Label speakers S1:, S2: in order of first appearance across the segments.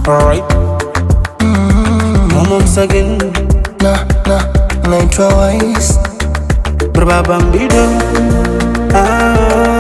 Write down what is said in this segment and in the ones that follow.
S1: Alright. Mama msagin
S2: na na naitwa Wise
S1: Baba mbido ah,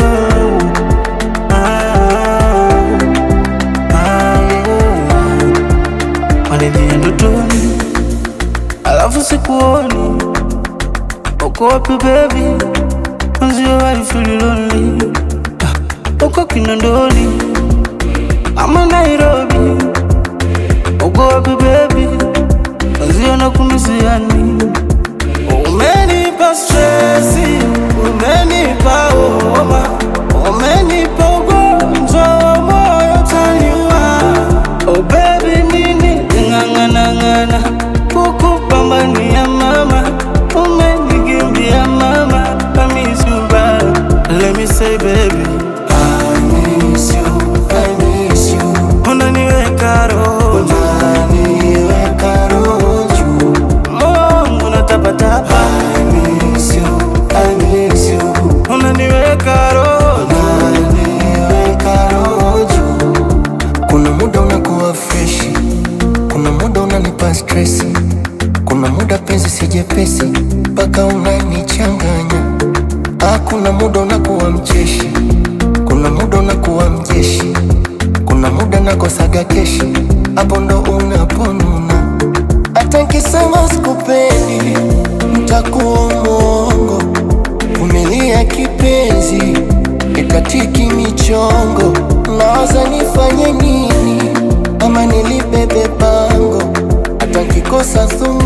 S1: ah, ah, yeah. Wanijia ndotoni alafu sikuoni uko wapi baby Mwenzio I feel lonely Ah, uko Kinondoni ama Nairobi uko wapi baby Mwenzio nakumisiani Umenipa stresi, umenipa homa, umenipa ugonjwa wa moyo taniwa. Oh baby, nini ng'ang'ana ng'ana kukupambania mama, umenikimbia mama, I miss you bad. Let me say baby,
S2: I miss you, I miss you
S1: unaniweka roho
S2: Unaniweka roho juu
S1: Mungu natapatapa,
S2: I miss you, I miss you
S1: unaniweka roho
S2: Unaniweka roho juu Kuna muda unakuwa freshi Kuna muda unanipa stresi Kuna muda penzi si jepesi Mpaka unanichanganya Ah, kuna muda unakuwa mcheshi Kuna muda unakuwa mjeshi Kuna muda nakosaga keshi Hapo ndo unaponuna Hata nkisema sikupendi Ntakuwa mwongo Vumilia kipenzi Ikatiki michongo Nawaza nifanye nini Ama nilibebe bango Hata nkikosa thumu